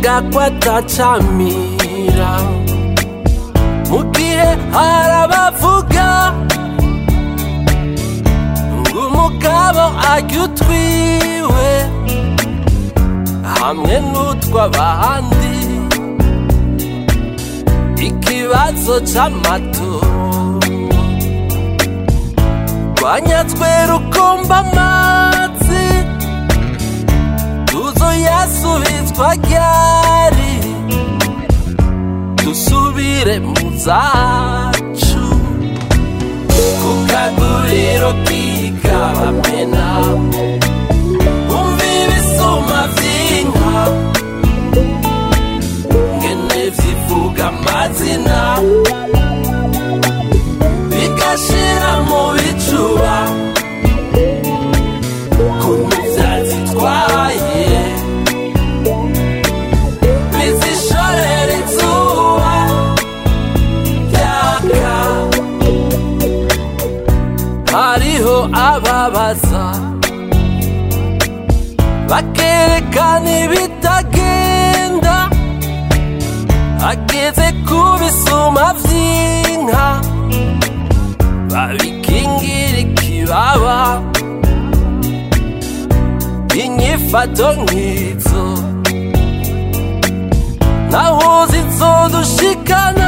bavuga ko atacamira mu gihe hari abavuga ngo umugabo arya utwiwe hamwe n'utw'abandi ikibazo c'amatongo rwanyatswe rukomba amazi tuzoyasubizwa ryari dusubire mu zacu ku kaguriro k'ikabamena umva ibisuma vy'inka ngene zivuga amazina bigashira mu bicuba kuntu vyazitwaye bizishorera izuba ryaka hariho ababaza bakerekana ibitagenda ageze ku bisuma vy'inka babikingira ikibaba inyifato nk'izo naho zizodushikana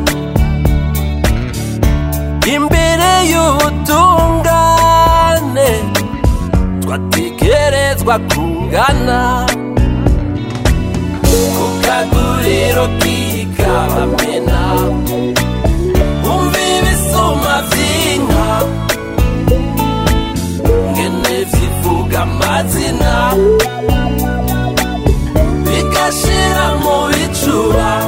imbere y'ubutungane twatekerezwa kungana ku kaguriro k'ikabamena umva ibisuma vy'inka ngene zivuga amazina bigashira mu bicuba